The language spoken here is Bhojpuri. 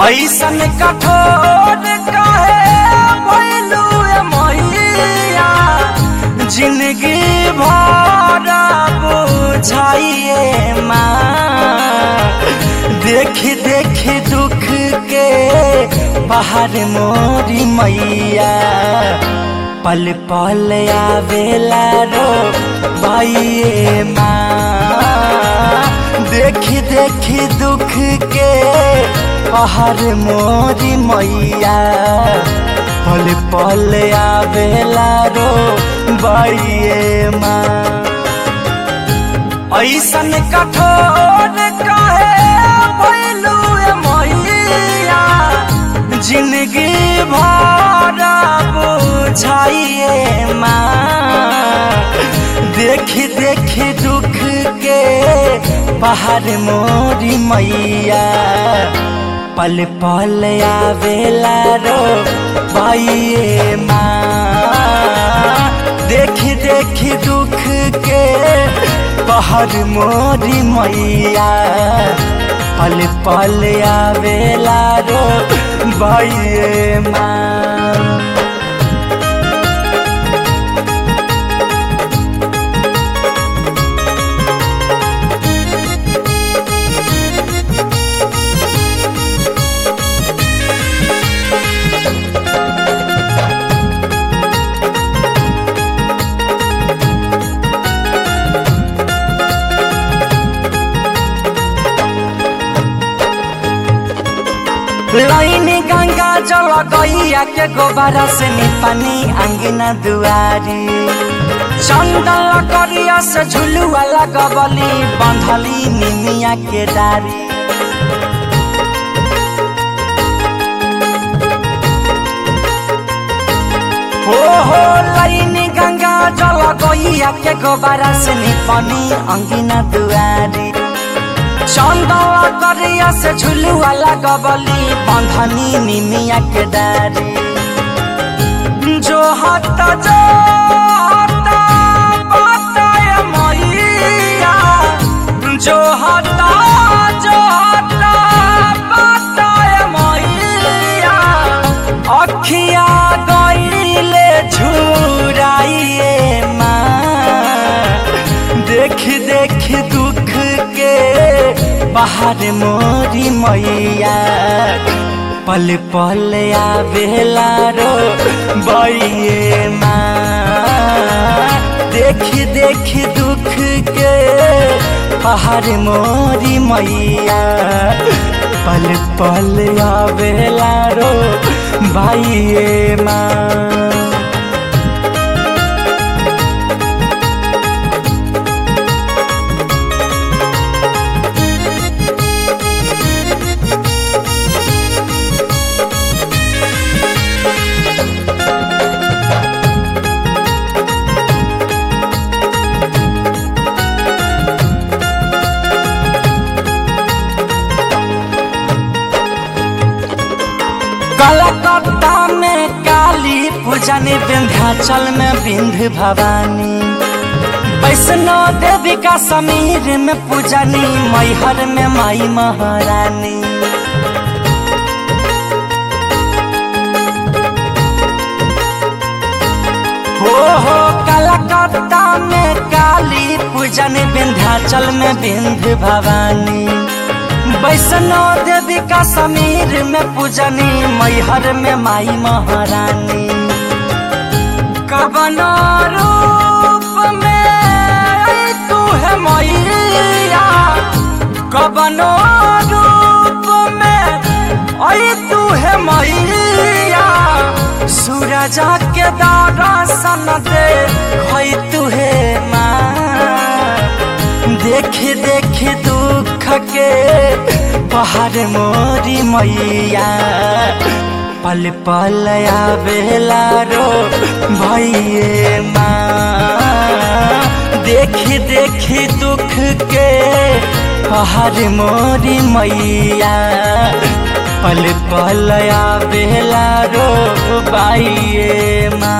ऐसन कठोर काहे भइलू ए मैया जिंदगी भर बुझाइए माँ देख देख दुख के बाहर मोरी मैया पल पल आवेला रो बाइये माँ देख देख दुख के बाहर मोरी मैया पल पल आवेला रो बाइये माँ ऐसन कठोर काहे भइलू ए मैया जिंदगी भर बुझाइए माँ देख देख दुख के बाहर मोरी मैया पल पल आवेला रो बाइये माँ देख देख दुख के बाहर मोरी मैया पल पल आवेला रो बाइये माँ लाइन गंगा जल गैया के गोबरा से निपानी अंगना दुआरी चंदन करिया से झुलुआ लगबली बंधली निमिया के डारी हो हो लाइन गंगा जल गैया के गोबरा से निपानी अंगना दुआरी चंदवा करिया से झुलुआ लगबली बंधनी निमिया के डारी जो हट जो हट बताय मैया जो हट जो हट बताय मैया अखिया गईले झुराइए माँ देख देख दुख के बाहर मोरी मैया पल पल आवेला रो बइये माँ देख देख दुख के बाहर मोरी मैया पल पल आवेला रो बाइये माँ कलकत्ता में काली पूजन विंध्याचल में विंध्य भवानी वैष्णो देवी का समीर में पूजनी मैहर में माई महारानी हो हो कलकत्ता में काली पूजन विंध्याचल में विंध्य भवानी वैष्णो देवी का समीर में पूजनी मैहर में माई महारानी कबनो रूप में आई तू है मैया कबनो रूप में आई तू है मैया सूरज के दर्शन दे हई तू है माँ देख देख दुख के पहाड़ मोरी मैया पल पल आवेला रो भैये माँ देख देख दुख के पहाड़ मोरी मैया पल पल आवेला रो बाइये माँ